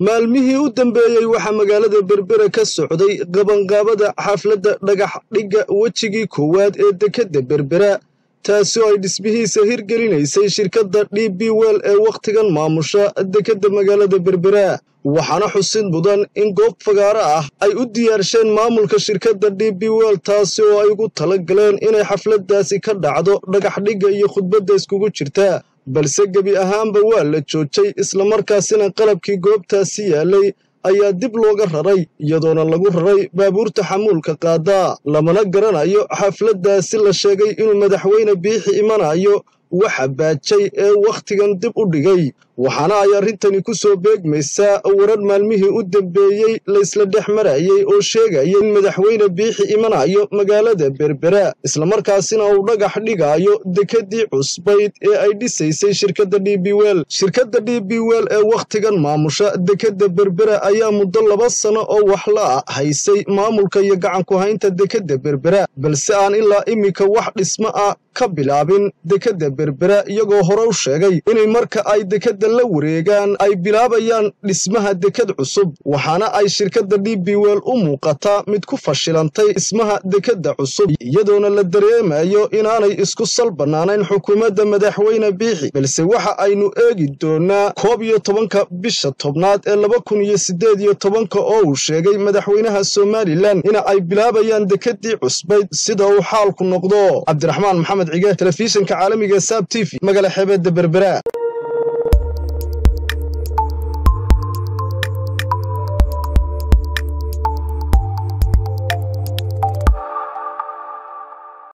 maalmihii u dambeeyey waxaa magaalada berbera ka socday qabanqaabada xafladda dhagax dhigga wejigii koowaad ee dekedda berbera taasi oo ay dhismihiisa hirgelinaysay shirkadda d b wel ee wakhtigan maamusha dekedda magaalada berbera waxaana xusid mudan in goob fagaaro ah ay u diyaarsheen maamulka shirkadda d b wel taasi oo ay ugu tala galeen inay xafladdaasi ka dhacdo dhagaxdhigga iyo khudbadda iskugu jirta balse gebi ahaanba waa la joojay islamarkaasina qalabkii goobtaasi yaalay ayaa dib looga raray iyadoona lagu raray baabuurta xamuulka qaadaa lamana garanayo xafladdaasi la sheegay inuu madaxweyne biixi imanayo waxa baajay ee wakhtigan dib u dhigay waxaana ay arrintani ku soo beegmaysaa warar maalmihii u dambeeyey laysla dhex marayey oo sheegaya in madaxweyne biixi imanayo magaalada berbera islamarkaasina uu dhagax dhigaayo dekeddii cusbayd ee ay dhisaysay shirkadda d b wel shirkadda d b wel ee wakhtigan maamusha dekedda berbera ayaa muddo laba sano oo waxla ah haysay maamulka iyo gacanku haynta dekedda berbera balse aan ilaa iminka wax dhismo ah ka bilaabin dekedda berbera iyagoo hore u sheegay inay marka ay dekedda la wareegaan ay bilaabayaan dhismaha deked cusub waxaana ay shirkadda d b wel u muuqataa mid ku fashilantay dhismaha dekedda cusub iyadoona la dareemayo inaanay isku sal bannaanayn xukuumadda madaxweyne biixi balse waxa aynu eegi doonaa koob iyo tobanka bisha tobnaad ee laba kun iyo siddeed iyo tobanka oo uu sheegay madaxweynaha somalilan ina ay bilaabayaan dekeddii cusbayd sida uu xaalku noqdo cabdiraxmaan maxamed cige telefishinka caalamiga saab t v magala xeebeedda berbera